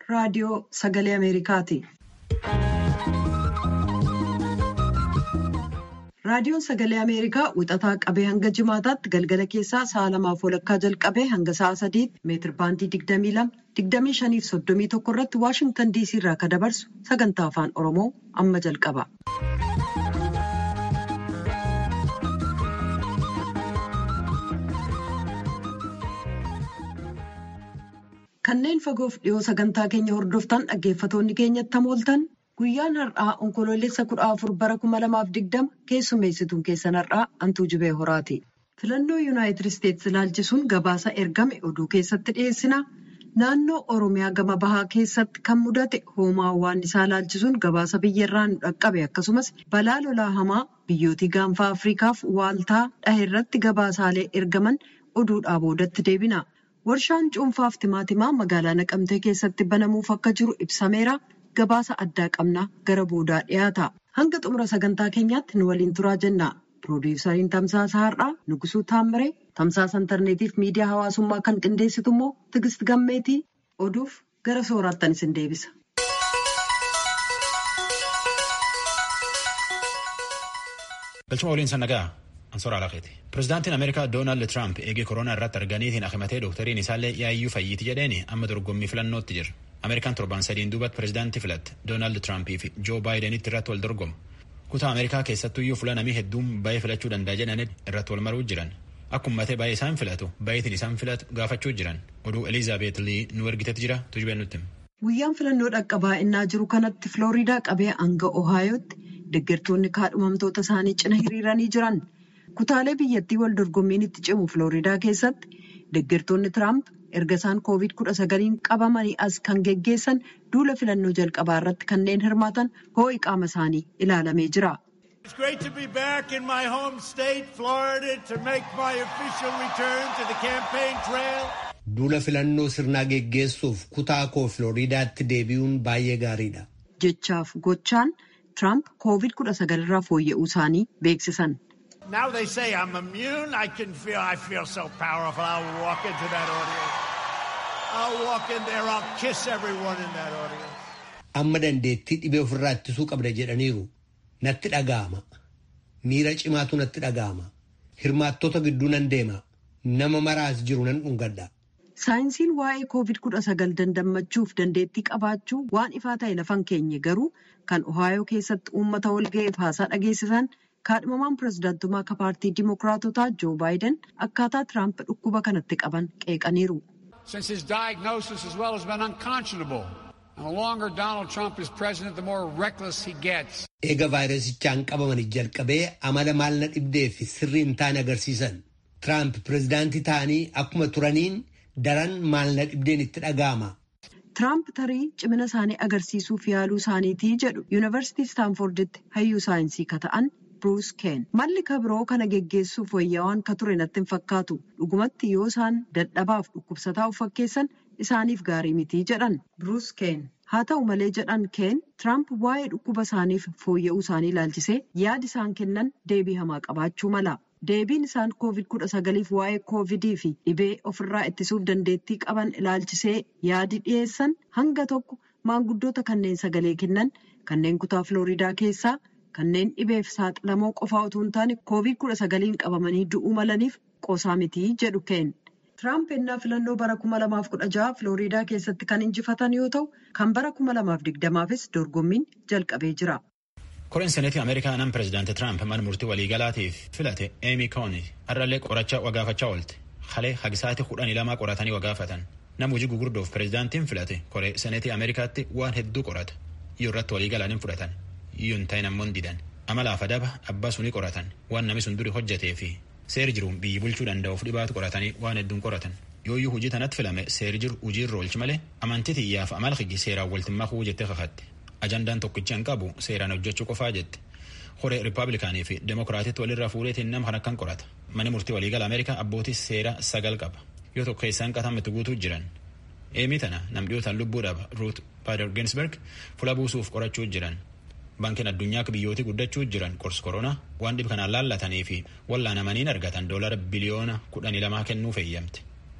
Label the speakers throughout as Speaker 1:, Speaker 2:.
Speaker 1: raadiyoo sagalee Ameerikaati. Raadiyoon sagalee Ameerikaa wixataa qabee hanga jimaataatti galgala keessaa sa'a lamaaf walakkaa jalqabee hanga sa'a sadiitti meetir baandii 22 25 fi 31 irratti Waashingtan DC irraa kan dabarsu sagantaa afaan Oromoo amma jalqaba. Kanneen fagoof dhiyoo sagantaa keenya hordoftan dhaggeeffatoonni keenyatti hamooltan guyyaan har'aa onkoloolessa kudha afur bara kuma lamaaf digdama keessummeessituun keessan har'aa antuu jibee horaati. Filannoo yuunaayitid isteetsi ilaalchisuun gabaasa ergame oduu keessatti dhiyeessina. Naannoo Oromiyaa gama bahaa keessatti kan mudate hoomaa waannisaa ilaalchisuun gabaasa biyyarraa nu dhaqqabe akkasumas balaa lolaa hamaa biyyootii gaanfaa Afriikaaf waaltaa dhahe irratti gabaasaalee ergaman oduudhaa boodatti deebina. Warshaan cuunfaaf timaatimaa magaalaa Naqamtee keessatti banamuuf akka jiru ibsameera. Gabaasa addaa qabnaa gara boodaa dhiyaata. Hanga xumura sagantaa keenyaatti nu waliin turaa jenna. Piroodyusariin Tamsaasa Har'aa Nugusuu Taammiree, Tamsaasa Intarneetiif miidiyaa hawaasummaa kan qindeessitu immoo Tigist Gammeetii oduuf gara sooraattan isin deebisa.
Speaker 2: Galchuma waliin sannagaa Ansoora Alaaqeeti. Pireezidaantiin Ameerikaa Doonaald Tiraamp eegee koronaa irratti arganiitiin akimatee doktariin isaallee yaayyuu fayyiiti jedheeni amma dorgommii filannootti jira. Ameerikaan torban sadiin duubatti pireezidaantii filatte Doonaald Tiraampii fi Joo Baayidenitti irratti wal dorgomu. Kutaa Ameerikaa keessattuyyuu fuula namii hedduun baay'ee filachuu danda'a jedhanii irratti wal maruu jiran. Akkuma matee baay'ee isaan filatu baay'eetiin isaan filatu gaafachuu jiran. Oduu Elizaabeet Lii nu ergitetti jira tujubeen nutti.
Speaker 1: Guyyaan filannoo dhaqqabaa innaa jiru kanatti Filooriidaa qabee hanga Ohaayotti deeggartoonni kaadhimamtoota isaanii cina hiriiranii jiran. Kutaalee biyyattii wal dorgommiin itti cimu Filooriidaa keessatti deeggartoonni Tiraamp erga isaan koovid kudha sagaliin qabamanii as kan geggeessan duula filannoo jalqabaa irratti kanneen hirmaatan hoo'i qaama isaanii ilaalamee jira.
Speaker 3: It's great to be back in my home state, Florida, to make my official return to the campaign trail.
Speaker 4: Duula filannoo sirnaa geggeessuuf kutaa koo Filooriidaatti deebi'uun baay'ee gaariidha.
Speaker 1: Jechaaf gochaan Tiraamp koovid kudha sagalirraa fooyya'uu isaanii beeksisan.
Speaker 3: Now they say I'm immune. I can feel, I feel so powerful. I'll walk into that audience. I'll walk in there. I'll kiss everyone in that audience.
Speaker 4: Amma dandeettii dhibee ofirraa ittisuu qabda jedhaniiru. Natti dhaga'ama. Miira cimaatu natti dhaga'ama. Hirmaattota gidduu nan deema. Nama maraas jiru nan dhungadha.
Speaker 1: Saayinsiin waa'ee koovid kudha sagal dandammachuuf dandeettii qabaachuu waan ifaa ta'e lafan keenye garuu kan Ohaayoo keessatti uummata walga'eef haasaa dhageessisan kaadhimamaan pireezidaantummaa akka paartii dimokiraatotaa joo baayiden akkaataa tiraamp dhukkuba kanatti qaban qeeqaniiru.
Speaker 5: Since his diagnosis as well has been unconscionable. And the longer Donald Trump is president, the more reckless he gets.
Speaker 4: Eega vaayirasichaan qabamanii jalqabee amala maal na dhibdee fi sirrii hin taane agarsiisan. Tiraamp pireezidaantii ta'anii akkuma turaniin daran maal na dhibdeen itti dhaga'ama.
Speaker 1: Tiraamp tarii cimina isaanii agarsiisuuf yaaluu isaaniitii jedhu yuunivarsiitii Staanforditti hayyuu saayinsii ka ta'an Bruce Kane. Malli kabiroo kana geggeessuuf wayyaawaan ka ture natti hin fakkaatu. Dhugumatti yoo isaan dadhabaaf dhukkubsataa of fakkeessan isaaniif gaarii mitii jedhan Bruce Kane. Haa ta'u malee jedhan Kane Tiraamp waa'ee dhukkuba isaaniif fooyya'uu isaanii ilaalchisee yaada isaan kennan deebii hamaa qabaachuu mala. Deebiin isaan koovid kudha sagaliif waa'ee koovidii fi dhibee ofirraa ittisuuf dandeettii qaban ilaalchisee yaadi dhiyeessan hanga tokko maanguddoota kanneen sagalee kennan kanneen kutaa Filooriidaa keessaa kanneen dhibeef saaxilamoo qofaa utuu hin taane koovid kudha sagaliin qabamanii du'uu malaniif qoosaa mitii jedhu Kane. Tiraamp ennaa filannoo bara kuma lamaaf kudha jaha Filooriidaa keessatti kan injifatan yoo ta'u kan bara kuma lamaaf digdamaafis dorgommiin jalqabee jira.
Speaker 2: Koreen seneetii Ameerikaa nam pireezidaantii Tiraamp mana murtii waliigalaatiif filate Eemi Kooni har'allee qorachaa wagaafachaa oolte. Halee hagisaati kudhanii lamaa qoratanii wagaafatan. Nam hojii gugurdoof pireezidaantiin filate koree seneetii Ameerikaatti waan hedduu qorata. Yoo irratti waliigalaan hin fudhatan. Yoo hin ta'in ammoo didan. Amalaaf adaba abbaa sunii qoratan waan namni sun duri hojjetee fi seeri jiruun biyyi bulchuu danda'uuf dhibaatu qoratanii waan hedduun qoratan. Yooyyuu hojii tanatti filame seeri jiru hojiirra oolchi malee amantii xiyyaaf amal higi seeraan waltimmaa kuu jettee kakatti. Ajandaan tokkicha hin qabu seeraan hojjechuu qofaa jette. Horee Rippaabilikaanii fi Demokiraatitti walirraa fuudheetiin nama kan akkan qorata. Mani murtii waliigala Ameerikaa abbootii seera sagal qaba. Yoo tokko keessaan qatametti guutuu jiran. Eemii tana nam dhiyootaan lubbuu dhaba Ruut Baader Ginsberg fuula buusuuf qorachuu jiran. Baankiin addunyaa biyyootii guddachuu jiran qorsi koronaa waan dhib kanaan laallatanii fi wallaanamaniin argatan doolara biliyoona kudhanii lamaa kennuu feeyyamte.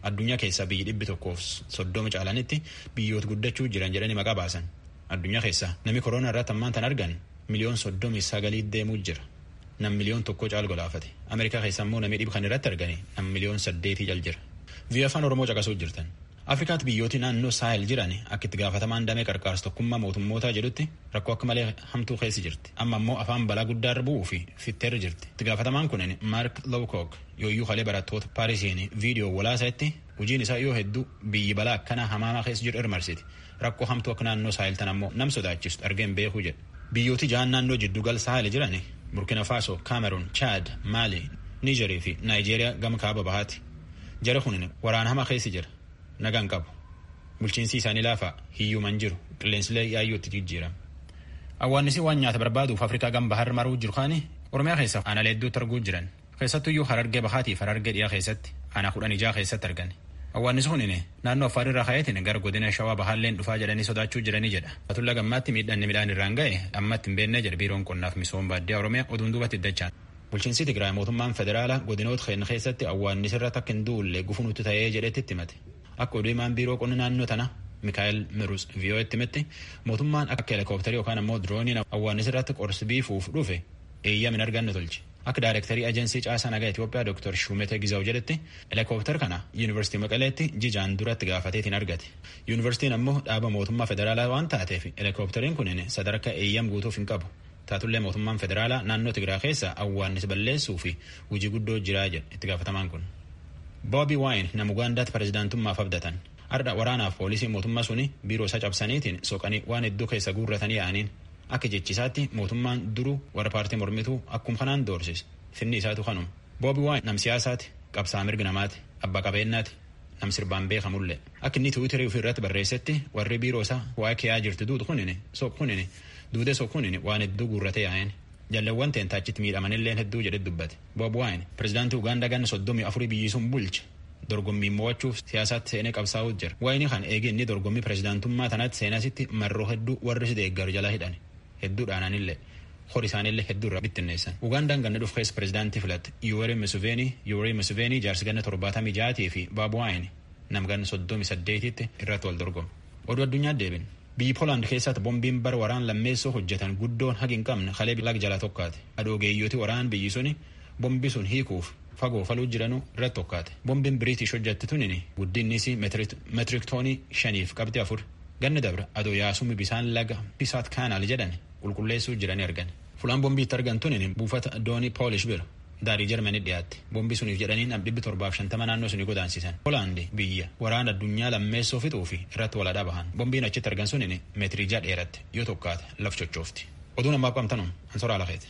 Speaker 2: addunyaa keessaa biyyi dhibbi tokkoof soddoma caalanitti biyyoota guddachuu jiran jedhanii maqaa baasan addunyaa keessaa namni koronaa irratti ammaan tan argan miliyoon soddomii sagalii deemuu jira nam miliyoon tokko caal golaafate ameerikaa keessa immoo namni dhibba kan irratti argani nam miliyoon saddeetii cal jira biyya afaan oromoo caqasuu jirtan afrikaatti biyyooti naannoo saahel jiran akka itti gaafatamaan damee qarqaarsa tokkummaa mootummootaa jedhutti rakkoo akka malee hamtuu keessi jirti amma immoo afaan balaa guddaa irra bu'uu fi fitteerra jirti itti gaafatamaan kunin maark lowkook yooyyuu kalee barattoota paarisiin viidiyoo walaasaatti hojiin isaa yoo hedduu biyyi balaa akkanaa hamaamaa keessa jiru irmarsiti rakkoo hamtuu akka naannoo saahel tan ammoo nam sodaachistu argeen beekuu jedha biyyooti ja'an naannoo jiddugal saahel jiran burkina faso kaameruun chaad maali niijerii fi naayijeeriyaa gama kaaba bahaati jara kunin waraana hamaa keessa jira nagaan qabu bulchiinsi isaanii laafaa hiyyuuman jiru qilleensilee yaayyootti jijjiirama awwaannisi waan nyaata barbaaduuf afrikaa gama bahar maruu jiru kaani oromiyaa keessa aanaa hedduutti arguu jiran keessattuyyuu harargee bahaatiif harargee dhiyaa keessatti aanaa kudhan ijaa keessatti argan awwaannisi kunin naannoo affaar irraa ka'eetiin gara godina shawaa bahaalleen dhufaa jedhanii sodaachuu jiranii jedha atulla gammaatti miidhanni midhaan irraan ga'e ammatti hin beennee jedha biiroon qonnaaf misooma baadiyyaa oromiyaa oduun duubatti iddachaan bulchiinsi tigraay mootummaan federaalaa godinoota keenya keessatti awwaannisi irratti akka hin duulle gufunutti ta'ee jedhetti itti himate akka oduu himaan biiroo qonna naannoo tana mikaa'el mirus viiyoo'etti himetti mootummaan akka helikoophtarii yookaan ammoo dirooniin awwaannisi irratti qorsi biifuuf dhufe eeyyama hin arganne tolche akka daayirektarii ajensii caasaa nagaa Itoophiyaa Dr. Shumete Gizaw jedhetti helikoophtar kana yuunivarsiitii Maqaleetti jijaan duratti gaafateetiin argate. Yuunivarsiitiin ammoo dhaaba mootummaa federaalaa waan taateef helikoophteriin kunin sadarkaa eeyyam guutuuf hin qabu. Taatullee mootummaan federaalaa naannoo Tigiraa keessa awwaannisa balleessuu fi hojii guddoo jiraa jedhe itti gaafatamaan kun. Boobi Waayin nama Ugaandaatti pirezidaantummaaf abdatan. Ardha waraanaaf poolisii mootummaa suni biiroo isaa cabsaniitiin soqanii waan hedduu keessa guurratanii yaa'aniin akka jechisaatti mootummaan duruu warra paartii mormituu akkuma kanaan doorsise finni isaatu kanuma. Boobi Waayin nam siyaasaati qabsaa mirga namaati abbaa qabeenyaati nam sirbaan beekamullee akka inni tiwiiterii ofii irratti barreessetti warri biiroo isaa waa'ee kiyaa jirtu duutu kunini soq kunini duudee soq kunini waan hedduu guurratee yaa'een. Jaalawwan teentaachitti miidhamanillee hedduu jedhe dubbate. Boobi Waayin pirezidaantii Ugaandaa ganna soddomii afurii biyyisuun bulche. dorgommii mo'achuuf siyaasaatti seenee qabsaa'uu jira. Waayini kan eegi inni dorgommii pirezidaantummaa tanatti seenasitti marroo hedduu warri si deeggaru jala hidhan hedduu dhaananillee hori isaanillee hedduu irraa bittinneessan. Ugaandaan ganna dhufu keessa pirezidaantii filatte Yuweri Museveni Yuweri Museveni jaarsi ganna torbaatamii ja'aatii fi Baabu Waayini nam ganna soddomii saddeetitti irratti wal dorgomu. Oduu addunyaa deebin. Biyyi Poolaand keessatti bombiin bara waraan lammeessoo hojjetan guddoon hagi hin qabne kalee lag jala tokkaate. Adoogeeyyooti waraan biyyi suni bombi sun hiikuuf fagoo faluu jiranuu irratti tokkaate. Bombiin Biriitish hojjette tunini guddinnis meetirik toonii shaniif qabxii afur. Ganni dabra adoo yaasummi bisaan laga pisaat kaanaal jedhan qulqulleessuu jiranii argan. Fulaan bombii itti argan tunini buufata doonii poolish bira daarii jarmanii dhiyaatte. Bombii suniif jedhanii nam dhibbi torbaaf shantama naannoo suni godaansisan. Poolaandi biyya waraana addunyaa lammeessoo fixuu fi irratti waladhaa bahan. Bombiin achitti argan sunini meetirii ja'a dheeratte yoo tokkaate laf chochoofti. Oduun ammaa qabtanum ansoraa lafeeti.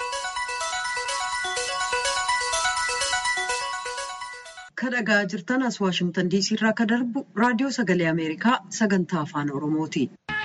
Speaker 1: Kan dhagaa jirtan as Waashimtan diisii irraa kan darbu raadiyoo sagalee Ameerikaa sagantaa afaan Oromooti.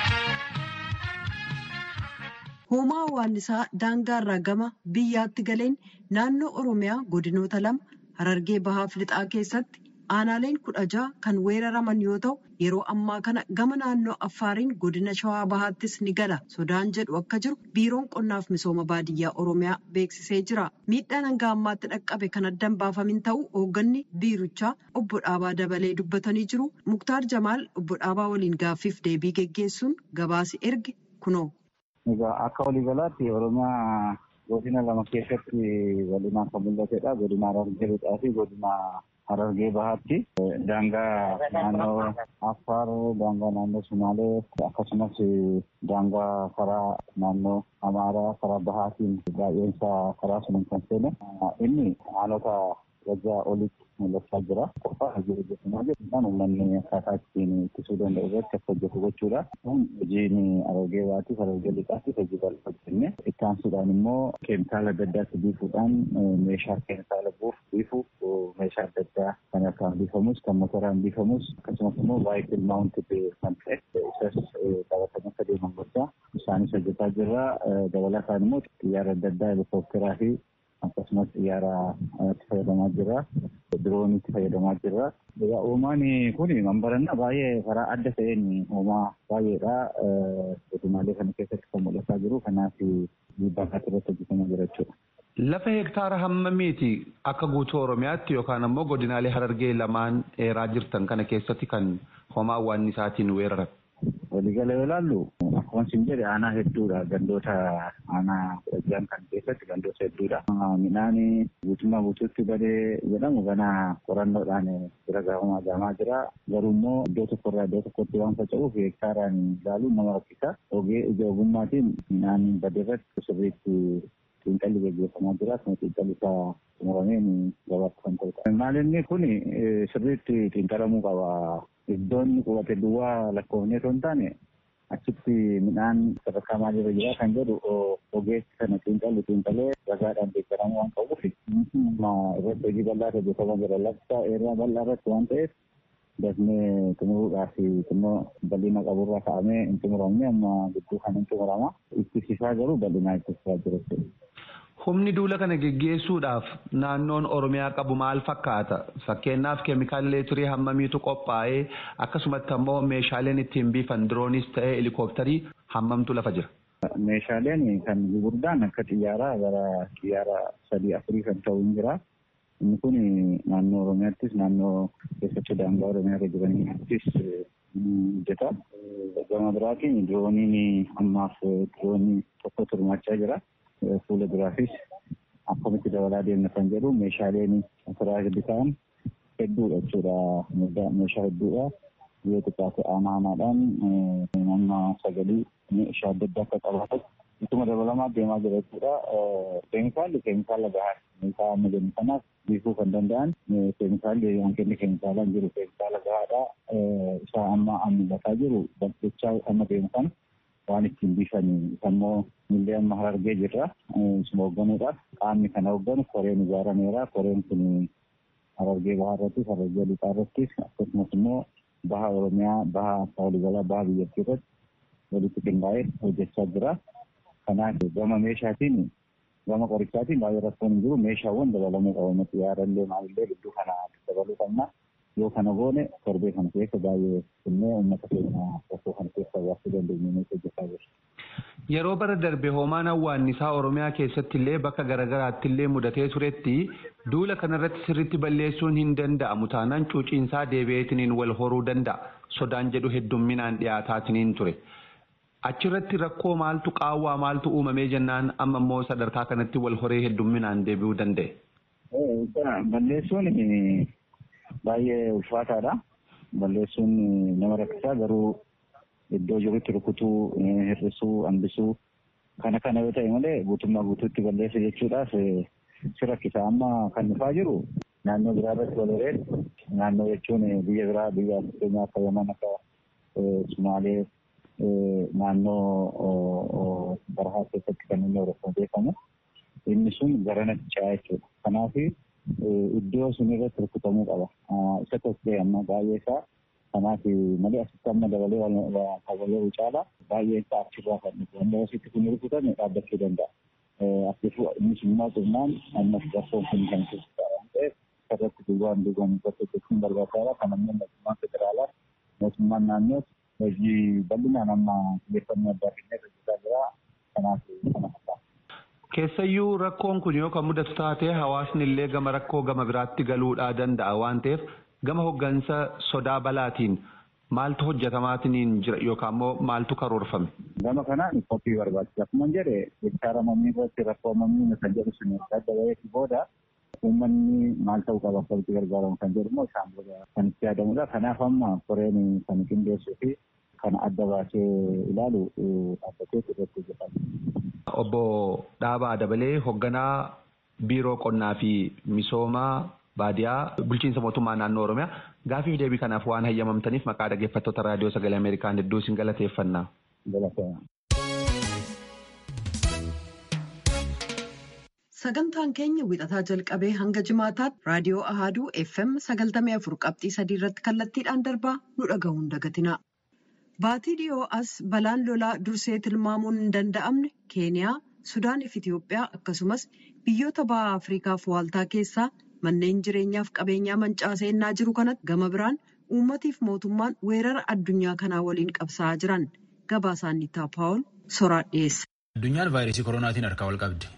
Speaker 1: Hoomaa hawaannisaa daangaa irraa gama biyyaatti galeen naannoo Oromiyaa godinoota lama Harargee Bahaaf Lixaa keessatti aanaaleen kudha jaha kan weeraraman yoo ta'u yeroo ammaa kana gama naannoo Affaariin godina Shawaa Bahaattis ni gala sodaan jedhu akka jiru biiroon qonnaaf misooma baadiyyaa Oromiyaa beeksisee jira. Miidhaan hanga ammaatti dhaqqabe kan addan baafamin ta'u hoogganni biirichaa obbo Dhaabaa dabalee dubbatanii jiru. Muktaar Jamaal obbo Dhaabaa waliin gaaffiif deebii geggeessuun gabaasi erge kunoo.
Speaker 6: Egaa akka waliigalaatti Oromiyaa godina lama keessatti bal'inaan kan mul'atedha. Godina Harargee Lixaa fi godina Harargee Bahaatti daangaa naannoo Affaar, daangaa naannoo Sumaalee akkasumas daangaa karaa naannoo Amaaraa karaa Bahaatiin baay'eensa karaa suniin kan seene inni haalota wajjaa olitti mul'achaa jira. Qophaa jiru jechuudha jechuudhaan uummanni akkaataa ittiin ittisuu danda'u irratti akka hojjetu gochuudha. Kun hojiin Harargee Bahaatti Harargee Lixaatti hojii bal'aa hojjenne. Itti aansuudhaan immoo keemikaala adda addaatti biifuudhaan meeshaa keemikaala buuf biifu meeshaa adda addaa kan harkaan biifamus kan motoraan biifamus akkasumas immoo baay'ee maawuntid kan ta'e isas qabatanii akka deeman gochaa isaanis hojjetaa jirra. Dabalataan immoo xiyyaara adda addaa helikoophiteraa fi akkasumas xiyyaara itti fayyadamaa jirra. Diroonii itti fayyadamaa jirra. Egaa uumaan kun mambarannaa baay'ee karaa adda ta'een uumaa baay'eedha. Godinaalee kana keessatti kan mul'ataa jiru. Kanaaf dhiibbaa irratti hojjetamaa jira jechuudha.
Speaker 7: Lafa hektaara hammamiiti akka guutuu Oromiyaatti yookaan ammoo godinaalee Harargee lamaan dheeraa jirtan kana keessatti kan homaa waannisaatiin weeraran.
Speaker 6: Waliigala yoo ilaallu akkuma isin jedhe aanaa hedduudha gandoota aanaa kudha kan keessatti gandoota hedduudha. Midhaan guutummaa guutuutti badee jedhamu ganaa qorannoodhaan bira gahamaa gaamaa jira. Garuu immoo iddoo tokkorraa iddoo tokkotti waan faca'uuf hektaaraan ilaaluun nama rakkisa. Ogee ija ogummaatiin midhaan badee irratti sirriitti xiinxalli gaggeeffamaa jira. Akkuma xiinxalli isaa xumurameen gabaatti kan ta'udha. Maalinni kun sirriitti xiinxalamuu qaba. Iddoon qubate duwwaa lakkoofnee osoo hin taane achitti midhaan sadarkaa maalirra jira kan jedhu ogeessi sana xiinxallu xiinxalee ragaadhaan deeggaramuu waan qabuuf irratti hojii bal'aa hojjetamaa jira. Lakkoofsa eeraa bal'aa irratti waan ta'eef dafnee xumuruudhaaf xinnoo bal'ina qaburraa ka'amee hin xumuramne amma gidduu kan hin xumurama. Ittisiisaa garuu bal'inaa ittisiisaa jira jechuudha.
Speaker 7: Humni duula kana geggeessuudhaaf naannoon Oromiyaa qabu maal fakkaata? Fakkeenyaaf keemikaala leetirii hammamiitu qophaa'ee akkasumatti ammoo meeshaaleen ittiin biifan diroonis ta'ee helikoophtarii hammamtu lafa jira?
Speaker 6: Meeshaaleen kan gurguddaan akka xiyyaaraa gara xiyyaara sadii afurii kan ta'u hin jira. Inni kun naannoo Oromiyaattis naannoo keessattuu daangaa Oromiyaa irra jiranittis hojjeta. Gama biraatiin dirooniin ammaaf diroonii tokko turmaachaa jira. fuula duraafis akkamitti dabalaa deemna kan jedhu meeshaaleen asirraa gadi ta'an hedduudha jechuudha meeshaa hedduudha yoo xiqqaate aanaa aanaadhaan nama sagalii meeshaa adda addaa akka qabaatan ittuma dabalamaa deemaa jira jechuudha keemikaalli keemikaala gahaa meeshaa amma jennu kanaaf biifuu kan danda'an keemikaalli hanqinni keemikaalaan jiru keemikaala gahaadha isaa amma mul'ataa jiru bakkeechaa amma deemu kana waan ittiin biifanii ammoo millee amma harargee jirra isuma hoogganuudhaaf qaamni kana hoogganu koreen ijaarameera koreen kun harargee bahaa irrattis harargee lixaa irrattis akkasumas immoo baha oromiyaa baha waliigalaa baha biyyattii irratti walitti qindaa'ee hojjechaa jira kanaaf gama meeshaatiin gama qorichaatiin baay'ee rakkoon hin jiru meeshaawwan dabalamuu qabamu xiyyaarallee maalillee gidduu kana dabaluu qabna yoo kana goone torbee kana keessa baay'ee innee uummata keenya rakkoo kana keessa baasuu dandeenyu hojjechaa jirra.
Speaker 7: Yeroo bara darbe hoomaan hawwaannisaa Oromiyaa keessatti illee bakka garaagaraatti illee mudatee turetti duula kanarratti sirriitti balleessuun hin danda'amu taanaan cuuciinsaa deebi'eetiniin wal horuu danda'a sodaan jedhu heddumminaan dhiyaataatiniin ture. Achirratti rakkoo maaltu qaawwaa maaltu uumamee jennaan amma immoo sadarkaa kanatti wal horee heddumminaan deebi'uu danda'e.
Speaker 6: Balleessuun baay'ee ulfaataadha. Balleessuun nama rakkisaa garuu iddoo jirutti rukutuu, hir'isuu, hambisuu kana kana yoo ta'e malee guutummaa guutuutti balleessa jechuudhaaf si rakkisa. Amma kan dhufaa jiru naannoo biraa irratti wal horeen naannoo jechuun biyya biraa biyya fakkeenyaa akka Yaman akka Sumaalee naannoo barahaa keessatti kan inni horofan beekamu. Inni sun garanatti ce'aa jechuudha. Kanaaf iddoo sun irratti rukutamuu qaba. Isa tokko amma baay'ee isaa kanaaf malee asitti amma dabalee kabalee caala baay'ee isaa achirraa kan dhufu. Wanda asitti kun rukutame dhaabbachuu danda'a. Akkasuma innis immoo cimnaan ammas rakkoon kun kan keessaa waan ta'eef irratti duwwaan duwwaan irratti hojjechuun barbaachisaadha. Kan ammoo mootummaan federaalaa mootummaan naannoo hojii bal'inaan amma xiyyeeffannoo addaa kennee hojjetaa jira. Kanaaf kana fakkaata.
Speaker 7: Keessayyuu rakkoon kun yoo kan mudatu taate hawaasni illee gama rakkoo gama biraatti galuudhaa danda'a waan ta'eef gama hoggansa sodaa balaatiin maaltu hojjetamaatiin jira yookaan immoo maaltu karoorfame.
Speaker 6: Gama kanaan qophii barbaachisa. Akkuma jedhe hektaara mamii irratti rakkoo mamii kan jedhu sun adda baheeti booda uummanni maal ta'uu qaba akka itti gargaaramu kan jedhu immoo isaan booda kan itti yaadamudha. Kanaaf amma koreen kan qindeessuu fi kan adda baasee ilaalu dhaabbatee irratti hojjetama.
Speaker 7: Obbo Dhaabaa Dabalee hoogganaa biiroo qonnaa fi misoomaa baadiyaa bulchiinsa mootummaa naannoo Oromiyaa gaafiif deebii kanaaf waan hayyamamtaniif maqaa dhaggeeffattoota raadiyoo sagalee Ameerikaan hedduu isin galateeffannaa.
Speaker 1: Sagantaan keenya wixataa jalqabee hanga jimaataatti raadiyoo Ahaduu FM sagaltamii afur qabxii sadii irratti kallattiidhaan darbaa nu dhaga'uun dagatina. Baatii dhiyoo as balaan lolaa dursee tilmaamuun hin danda'amne Keeniyaa, Sudaan fi Itoophiyaa akkasumas biyyoota baha Afriikaaf waaltaa keessaa manneen jireenyaaf qabeenyaa mancaasee ennaa jiru kanatti gama biraan uummatiif mootummaan weerara addunyaa kanaa waliin qabsaa'aa jiran gabaasaan Nitaa Paawul soraa dhiyeessa.
Speaker 2: Addunyaan vaayirasii koronaatiin harkaa wal qabdi.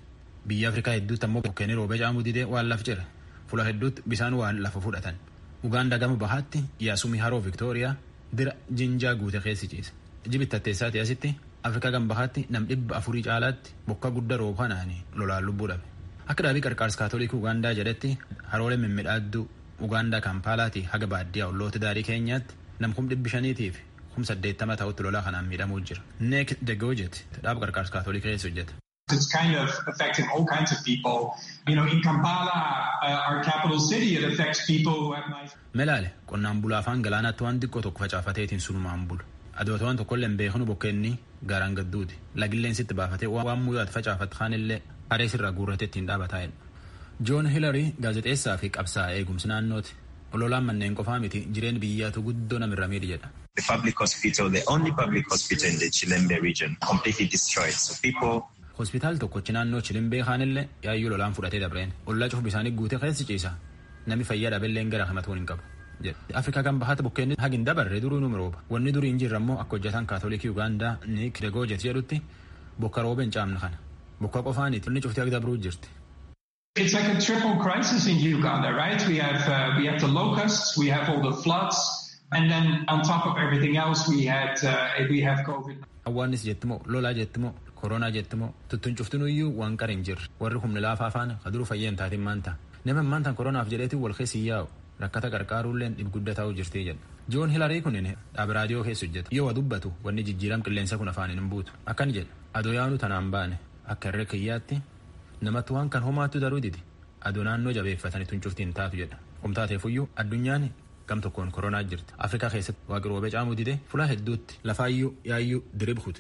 Speaker 2: biyya afrikaa hedduutti ammoo bokkeenii roobee caamuu didee waan laf jira fuula hedduutti bisaan waan lafa fudhatan ugaandaa gama bahaatti yaasumii haroo viktooriyaa dira jinjaa guute keessi ciise jibittatteessaati asitti afrikaa gama bahaatti nam dhibba afurii caalaatti bokka guddaa roob kanaanii lolaan lubbuu dhabe akka dhaabii qarqaarsa kaatolikii ugaandaa jedhetti haroolee mimmiidhaadduu ugaandaa kaampaalaati haga baadiyyaa olloota daarii keenyaatti nam kum dhibbi shaniitiif kum saddeettama ta'utti lolaa kanaan miidhamuu jira neek degojet dhaaba qarqaarsa kaatolikii keessa hojjeta.
Speaker 8: It's kind of affecting all kinds of people. You know, in Kampala, uh, our capital city, it affects people who have nice...
Speaker 2: Melaale qonnaan bulaa afaan galaanaatti waan xiqqoo tokko facaafateetiin sunumaan bulu. Adoota waan tokkollee hin beeknu bokkeenni gaaraan gadduuti. Lagilleen sitti baafatee waan muyyaatu facaafatu kaanillee haree sirraa guurratee ittiin dhaabataa'edha. Joon Hilarii gaazexeessaa fi qabsaa'aa eegumsi naannooti. Ololaan manneen qofaa miti jireen biyyaatu guddoo namirra miidhi jedha.
Speaker 9: The public hospital, the only public hospital in the Chilembe region, completely destroyed. So people
Speaker 2: hospitaal tokkochi naannoo chilimbee kaanillee yaayyuu lolaan fudhatee dabreen ollaa cufu bisaanii guutee keessi ciisa namni fayyaa dhabeelleen gara himatuun hin qabu jedhe afrikaa kan bahaata bukkeenni hagin dabarre duruu nu rooba wanni durii hin jirre ammoo akka hojjetan kaatolikii ugaandaa niik degoojet jedhutti bokka rooba hin caamne kana bokka qofaaniiti inni cuftii akka dabruu jirti.
Speaker 8: It's like a triple crisis in Uganda, right? We have uh, we have the locusts, we have all the floods, and then on top of everything else, we had uh, we have COVID.
Speaker 2: Awwaannis jettimoo lolaa jettimoo koronaa jettimoo tuttuun cuftinuyyuu waan qara hin jirre warri humni laafaa faana kaduruu fayyeen taatiin maanta nama maantaan koronaaf jedheetiin wal keessi yaa'u rakkata qarqaaruulleen dhibgudda ta'uu jirtii jedha. Joon Hilarii kunin dhaaba raadiyoo keessa hojjeta yoo waa dubbatu wanni jijjiiram qilleensa kun afaan hin buutu akkan jedha adoo yaanu tanaan baane akka irree kiyyaatti namatti waan kan homaattu daruu didi adoo naannoo jabeeffatanii tun cuftiin taatu jedha humtaateefuyyuu addunyaan gam tokkoon koronaa jirti afrikaa keessatti waaqi roobee caamuu dide fulaa hedduutti lafaayyuu yaayyuu dirib kute.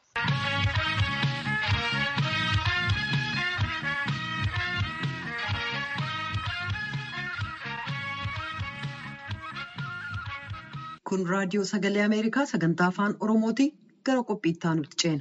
Speaker 1: Kun raadiyoo sagalee Ameerikaa sagantaa afaan Oromooti gara qophiittaa nutti ceena.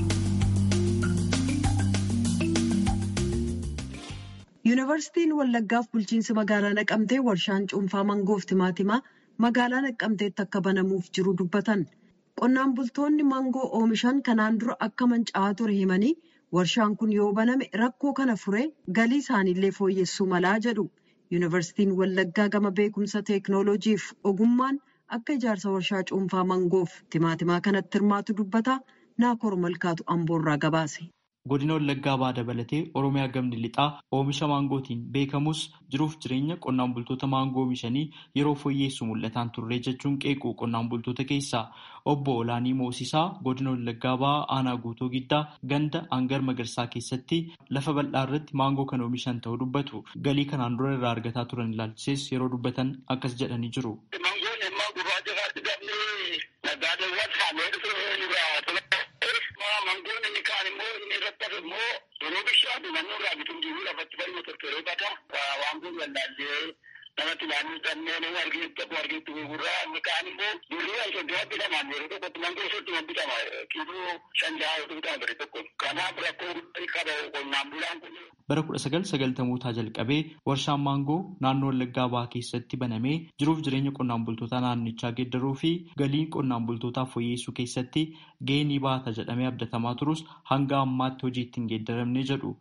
Speaker 1: Yuunivarsiitiin Wallaggaaf bulchiinsi magaalaa Naqamtee warshaan cuunfaa mangoof timaatimaa magaalaa Naqamteetti akka banamuuf jiru dubbatan. Qonnaan bultoonni mangoo oomishan kanaan dura akka manca'aa ture himanii warshaan kun yoo baname rakkoo kana furee galii isaaniillee fooyyessuu malaa jedhu. Yuunivarsiitiin Wallaggaa gama beekumsa teeknooloojiif ogummaan akka ijaarsa warshaa cuunfaa mangoof timaatimaa kanatti hirmaatu dubbata. Naakoor Malkaatu Amboorraa gabaase.
Speaker 10: Godina Wallaggaa Bahaa dabalatee Oromiyaa gamni lixaa oomisha maangootiin beekamus jiruuf jireenya qonnaan bultoota maangoo oomishanii yeroo fooyyeessu mul'ataan turre jechuun qeequ qonnaan bultoota keessaa obbo Olaanii Moosisaa godina Wallaggaa Bahaa aanaa guutuu giddaa ganda hangar magarsaa keessatti lafa bal'aa irratti maangoo kan oomishan ta'uu dubbatu. Galii kanaan dura irraa argataa turan ilaalchises yeroo dubbatan akkas jedhanii jiru.
Speaker 11: Yeroo bishaan naannoo irraa bituun jiru lafatti balma tortoree bata waan kun wallaallee namatti ilaaluu dhabnee nama argeetti tokko argeetti gurguraa inni kaan immoo birrii ashoddaa bitaman yeroo tokkotti mangoo soddoma bitama kiiloo shan jaha yoo bitama bire tokko kanaaf rakkoo qaba qonnaan bulaan kun.
Speaker 10: Bara kudha sagal sagaltamootaa jalqabee warshaan maangoo naannoo Wallaggaa Bahaa keessatti banamee jiruuf jireenya qonnaan bultootaa naannichaa geeddaruu fi galii qonnaan bultootaa fooyyessuu keessatti gahee ni baata jedhamee abdatamaa turus hanga ammaatti hojiitti hin geeddaramne jedhu.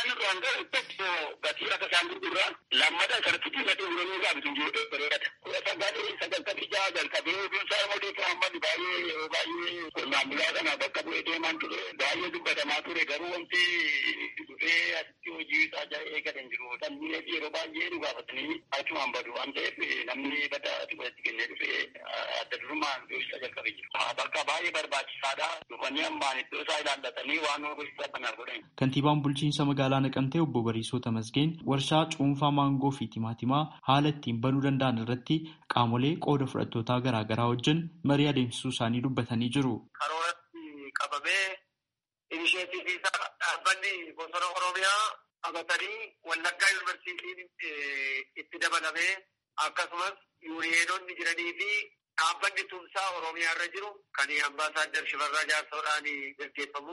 Speaker 11: lammata sartitti gadi uumamuu gaafa sun jiru bareeda. Kudha sagalii sagaltamii jaha jalqabee oduunsaa immoo Muhammad baay'ee baay'ee qonnaan bulaa kana bakka bu'ee deemaan ture baay'ee dubbatamaa ture garuu wanti dhufee asitti hojii isaa jala eegatan jiru. Namni yeroo baay'ee nu gaafatanii achumaan badu waan ta'eef namni bada xiqqootti kennee dhufee adda durummaan ibsa jalqabee jiru. Bakka baay'ee barbaachisaadha. Dhufanii ammaan iddoo isaa ilaallatanii waan hojii kana godhan.
Speaker 10: Kantiibaan bulchiinsa magaalaa Naqamtee obbo Bariisoo Tamasgeen warshaa cuunfaa maangoo fi timaatimaa haala ittiin banuu danda'an irratti qaamolee qooda fudhattootaa garaa garaa wajjin marii adeemsisuu isaanii dubbatanii jiru.
Speaker 11: Karooratti qabamee inisheetii isaa dhaabbanni bosona Oromiyaa qabatanii Wallaggaa Yuunivarsiitiin itti dabalamee akkasumas yuuniyeenonni jiranii fi dhaabbanni tumsaa Oromiyaa irra jiru kan ambaasaaddar Shifarraa Jaarsoodhaan gaggeeffamu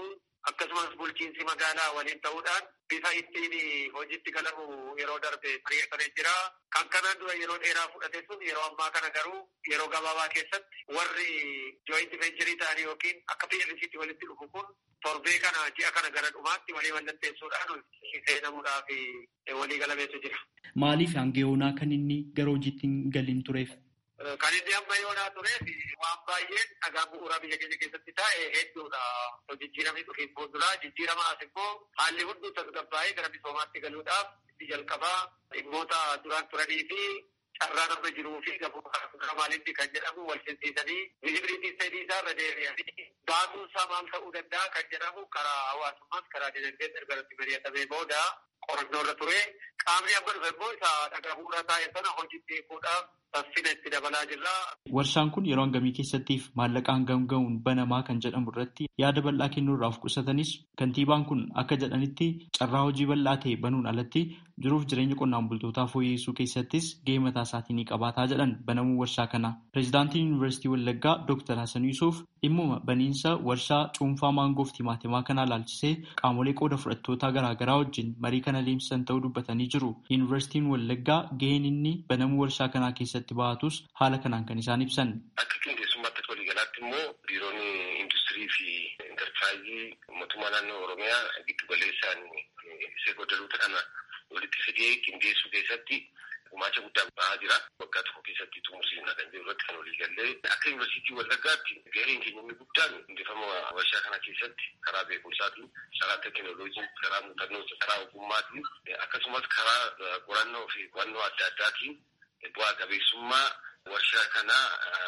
Speaker 11: akkasumas bulchiinsi magaalaa waliin ta'uudhaan bifa ittiin hojiitti galamu yeroo darbe mari'atanii jira. Kan kanaan dura yeroo dheeraa fudhate sun yeroo ammaa kana garuu yeroo gabaabaa keessatti warri jooyinti vencherii ta'anii yookiin akka PLCtti walitti dhufu kun torbee kana ji'a kana gara dhumaatti walii mallatteessuudhaan seenamuudhaaf walii galameetu jira.
Speaker 10: Maaliif hanga yoonaa kan inni gara hojiitti hin galin tureef?
Speaker 11: Kan inni amma yoonaa tureef waan baay'een dhagaa bu'uuraa biyya keenya keessatti taa'e hedduudha. Jijjiiramni dhufiin fuulduraa jijjiirama as immoo haalli hunduu tasgabbaa'ee gara misoomaatti galuudhaaf itti jalqabaa dhimmoota duraan turanii fi carraan amma jiruu fi gabaabaa maalitti kan jedhamu wal simsiisanii vizibilitii sadii isaa irra deebi'anii baasuun isaa maal ta'uu danda'a kan jedhamu karaa hawaasummaas karaa dinagdee ergaratti mari'atamee booda qorannoo irra ture qaamni amma dhufe immoo isa dhagaa bu'uuraa taa'e sana hojiitti hiikuudhaaf saffina itti dabalaa jirra.
Speaker 10: Warshaan kun yeroo hangamii keessattiif maallaqa hangam ga'uun banamaa kan jedhamu irratti yaada bal'aa kennuurraa of qusatanis kantiibaan kun akka jedhanitti carraa hojii bal'aa ta'e banuun alatti jiruuf jireenya qonnaan bultootaa fooyyessuu keessattis gahee mataa isaatii ni qabaataa jedhan banamuu warshaa kana. Pireezidaantiin Yuunivarsiitii Wallaggaa Dr. Hasan Yuusuf dhimmuma baniinsa warshaa cuunfaa maangoof timaatimaa kanaa laalchisee qaamolee qooda fudhattootaa garaagaraa wajjin marii kana adeemsisan ta'uu dubbatanii jiru. Yuunivarsiitiin Wallaggaa gaheen inni banamuu warshaa kanaa keessatti ba'atus haala kanaan kan isaan ibsan.
Speaker 12: Akka qindeessummaatti waliigalaatti immoo biiroon industirii fi intarpiraayizii mootummaa naannoo Oromiyaa giddu galeessaan seekodaroota kana walitti fidee qindeessuu keessatti gumaacha guddaa ba'aa jira. Waggaa tokko keessatti xumursiisna kan jiru irratti kan walii gallee akka yuunivarsiitii Wallaggaatti gaheen keenya inni guddaan hundeeffama warshaa kana keessatti karaa beekumsaatiin, karaa teekinooloojiin, karaa muuxannoo, karaa ogummaatiin akkasumas karaa qorannoo fi qo'annoo adda addaatiin bu'aa qabeessummaa warshaa kanaa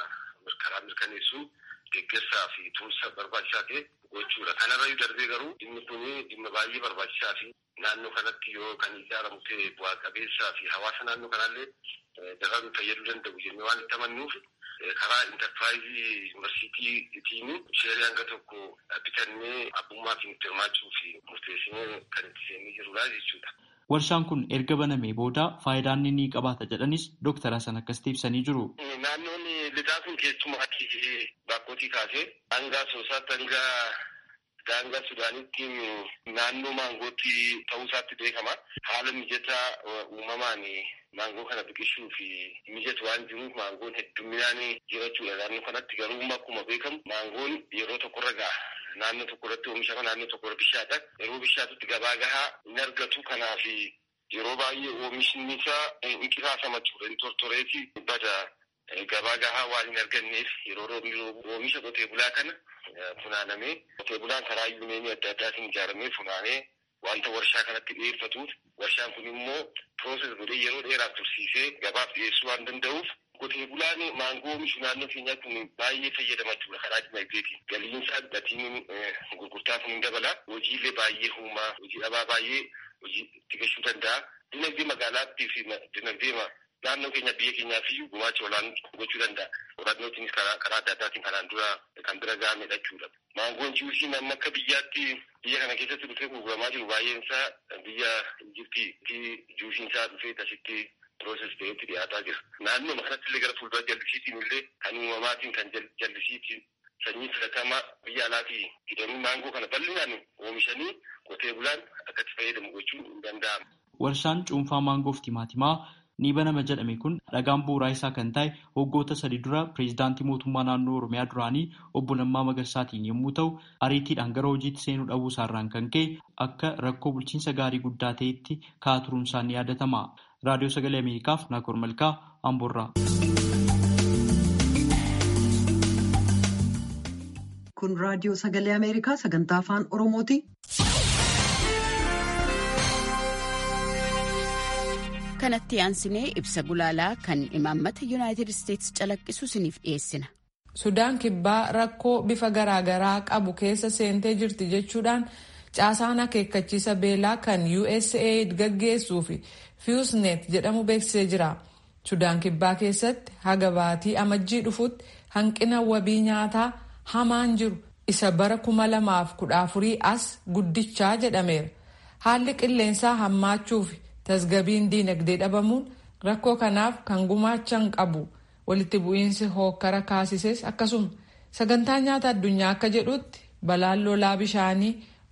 Speaker 12: karaa mirkaneessuun deeggarsaa fi tumsa barbaachisaa ta'e gochuudha. Kanarra darbee garuu dhimmi kun dhimma baay'ee barbaachisaa fi naannoo kanatti yoo kan ijaaramu ta'e bu'aa qabeessaa fi hawaasa naannoo kanallee daran fayyaduu danda'u jennee waan itti amannuuf karaa intarpiraayizii yuunivarsiitiitiin sheerii hanga tokko bitannee abbummaa fi itti hirmaachuu fi murteessinee kan itti seennee jirudha jechuudha.
Speaker 10: Warshaan kun erga banamee booda faayidaan inni qabaata jedhanis Dooktar Hasan akkasitti ibsanii jiru.
Speaker 12: Naannoon lixaa kun keessumaatti bakkootii kaasee hanga soosaatti hanga daangaa Sudaanitti naannoo maangootti ta'uu isaatti beekama. Haala mijataa uumamaan maangoo kana biqilchuu fi mijatu waan jiruuf maangoon hedduminaan jirachuudha. Naannoo kanatti garuu akkuma beekamu maangoon yeroo tokkorra ga'a. Naannoo tokko irratti oomishama naannoo tokko irra bishaata. Yeroo bishaatutti gabaa gahaa hin argatu. Kanaaf yeroo baay'ee oomishni isaa hin qisaasama jechuudha. Hin tortoreeti bada gabaa gahaa waan hin arganneef yeroo roobni oomisha qotee bulaa kana funaanamee qotee bulaan karaa yuuneenii adda addaatiin ijaaramee funaanee wanta warshaa kanatti dhiyeeffatuuf warshaan kun immoo pirooses godhee yeroo dheeraaf tursiisee gabaaf dhiyeessuu waan danda'uuf qotee bulaan maangoo oomishu naannoo keenyaa kun baay'ee fayyadama jechuudha karaa dinagdeetiin. Galiinsaa gatiin gurgurtaa kun hin dabala. Hojiilee baay'ee uumaa, hojii dhabaa baay'ee hojii itti gahuu danda'a. Dinagdee magaalaattii fi dinagdee naannoo keenya biyya keenyaaf iyyuu gumaacha olaanaa gochuu danda'a. Qorannootiinis karaa adda addaatiin kanaan dura kan bira gahamedha jechuudha. Maangoon jiwusiin amma akka biyyaatti biyya kana keessatti dhufee gurguramaa jiru baay'een isaa biyya Ijiptii jiwusiin isaa dhufee asitti pirooses ta'etti dhiyaataa jira. Naannoo kanatti illee gara fuuldura jallisiitiin illee kan uumamaatiin kan jallisiitiin sanyii filatamaa biyya alaatii hidhanii maangoo kana bal'inaan oomishanii qotee bulaan akka itti fayyadamu gochuun hin danda'amu.
Speaker 10: Warshaan cuunfaa maangoof timaatimaa ni banama jedhame kun dhagaan bu'uuraa isaa kan ta'e waggoota sadi dura pireezidaantii mootummaa naannoo Oromiyaa duraanii obbo Lammaa Magarsaatiin yommuu ta'u ariitiidhaan gara hojiitti seenuu dhabuu isaarraan kan ka'e akka rakkoo bulchiinsa gaarii guddaa ta'etti ka'aa turuun isaa ni yaadatama. Raadiyoo Sagalee Ameerikaaf Naakoor Malkaa Amboorraa.
Speaker 1: Kun raadiyoo Sagalee Ameerikaa sagantaa afaan Oromooti.
Speaker 13: kanatti aansinee ibsa gulaalaa kan imaammata yuunaayitid isteetsi calaqqisu isiniif dhiyeessina.
Speaker 14: sudaan kibbaa rakkoo bifa garaagaraa qabu keessa seentee jirti jechuudhaan caasaan akeekkachiisa beelaa kan usaid gaggeessuu fi fiusnet jedhamu beeksisee jira sudaan kibbaa keessatti haga baatii amajjii dhufutti hanqina wabii nyaataa hamaan jiru isa bara kuma lamaaf kudha afurii as guddichaa jedhameera haalli qilleensaa hammaachuufi. tasgabiin diinagdee dhabamuun rakkoo kanaaf kan gumaachan qabu walitti bu'iinsi hookkara kaasises akkasuma sagantaa nyaata addunyaa akka jedhutti balaan lolaa bishaanii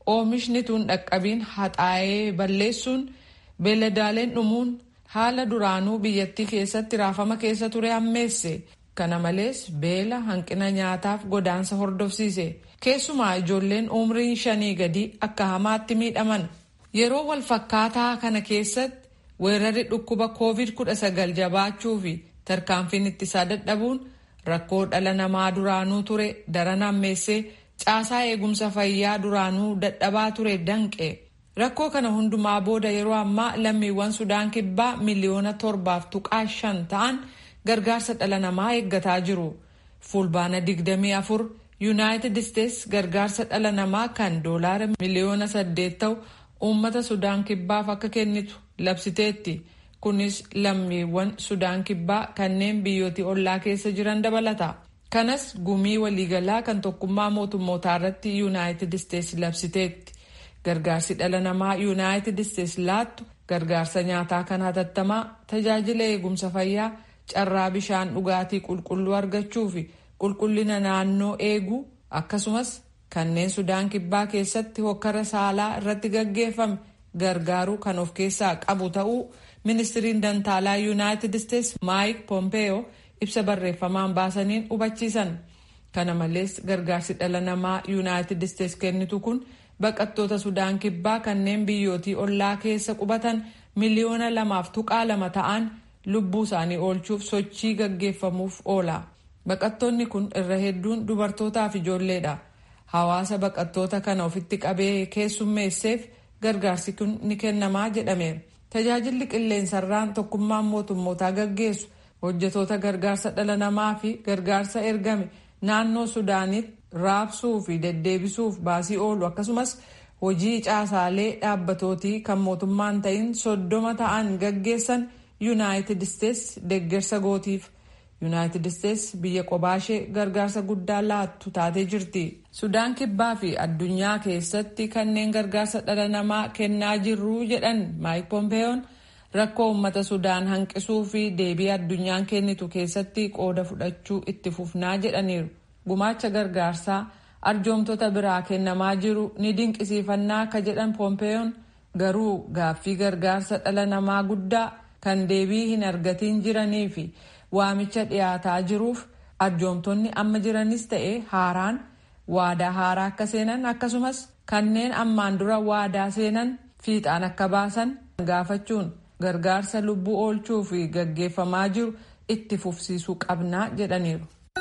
Speaker 14: oomishni tun dhaqqabiin haxaa'ee balleessuun beeladaaleen dhumuun haala duraanuu biyyattii keessatti raafama keessa ture hammeesse kana malees beela hanqina nyaataaf godaansa hordofsiise keessumaa ijoolleen umriin shanii gadi akka hamaatti miidhaman yeroo wal fakkaataa kana keessatti weerarri dhukkuba koovid 19 jabaachuu fi tarkaanfiin ittisaa dadhabuun rakkoo dhala namaa duraanuu ture daran hammeessee caasaa eegumsa fayyaa duraanuu dadhabaa ture danqe rakkoo kana hundumaa booda yeroo ammaa lammiiwwan sudaan kibbaa miliyoona torbaaf tuqaa shan ta'an gargaarsa dhala namaa eeggataa jiru fulbaana 24 yuunaayitid isteets gargaarsa dhala namaa kan doolaara miliyoona 8 ta'u uummata sudaan kibbaaf akka kennitu labsiteetti kunis lammiiwwan sudaan kibbaa kanneen biyyootii ollaa keessa jiran dabalata kanas gumii waliigalaa kan tokkummaa mootummootaa irratti yuunaayitid isteets labsiteetti gargaarsi dhala namaa yuunaayitid isteets laattu gargaarsa nyaataa kan hatattamaa tajaajila eegumsa fayyaa carraa bishaan dhugaatii qulqulluu argachuu fi qulqullina naannoo eeguu akkasumas kanneen sudaan kibbaa keessatti hokkara saalaa irratti gaggeeffame gargaaruu kan of keessaa qabu ta'uu ministiriin dantaalaa yuunaayitid isteets maayik pompeeyoo ibsa barreeffamaan baasaniin hubachiisan kana malees gargaarsi dhala namaa yuunaayitid isteets kennitu kun baqattoota sudaan kibbaa kanneen biyyootii ollaa keessa qubatan miliyoona lamaaf tuqaa lama ta'an lubbuu isaanii oolchuuf sochii gaggeeffamuuf oola baqattoonni kun irra hedduun dubartootaaf ijoolleedha hawaasa baqattoota kana ofitti qabee keessummeesseef gargaarsi kun ni kennamaa jedhameera tajaajilli qilleensarraan tokkummaan mootummootaa gaggeessu hojjetoota gargaarsa dhala namaa fi gargaarsa ergame naannoo sudaanitti raabsuu fi deddeebisuuf baasii oolu akkasumas hojii caasaalee dhaabbatootii kan mootummaan ta'in soddoma ta'an gaggeessan yuunaayitid isteets deeggarsa gootiif yuunaayitid isteets biyya qobaashee gargaarsa guddaa laattu taatee jirti sudaan kibbaa fi addunyaa keessatti kanneen gargaarsa dhala namaa kennaa jirru jedhan maayik pompeeyoon rakkoo uummata sudaan hanqisuu fi deebii addunyaan kennitu keessatti qooda fudhachuu itti fufnaa jedhaniiru gumaacha gargaarsaa arjoomtota biraa kennamaa jiru ni dinqisiifannaa ka jedhan pompeeyoon garuu gaaffii gargaarsa dhala namaa guddaa kan deebii hin argatiin jiranii fi waamicha dhiyaataa jiruuf arjoomtonni amma jiranis ta'e haaraan waadaa haaraa akka seenan akkasumas kanneen ammaan dura waadaa seenan fiixaan akka baasan gaafachuun gargaarsa lubbuu oolchuu fi gaggeeffamaa jiru itti fufsiisuu qabnaa jedhaniiru.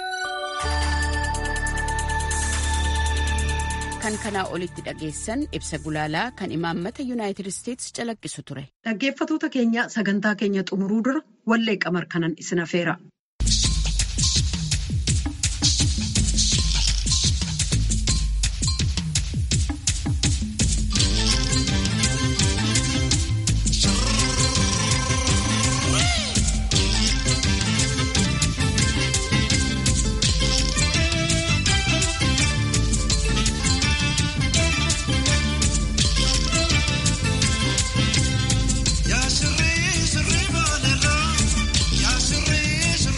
Speaker 13: kan kanaa olitti dhageessan ibsa gulaalaa kan imaammata yuunaayitid isteets calaqqisu ture.
Speaker 1: Dhaggeeffatoota keenya sagantaa keenya xumuruu dura wallee qamar kanan isin afeera.
Speaker 15: Ya sirri sirri boodarra, ya sirri sirri.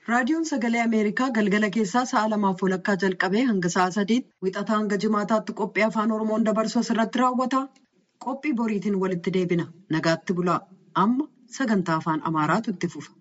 Speaker 1: raadiyoon sagalee ameerikaa galgala keessaa sa'a lamaaf walakkaa jalqabee hanga sa'a sadiitti wixataa hanga jimaataatti qophii afaan oromoon dabarsu asirratti raawwata qophii boriitiin walitti deebina nagaatti bulaa amma sagantaa afaan amaaraatu itti fufa.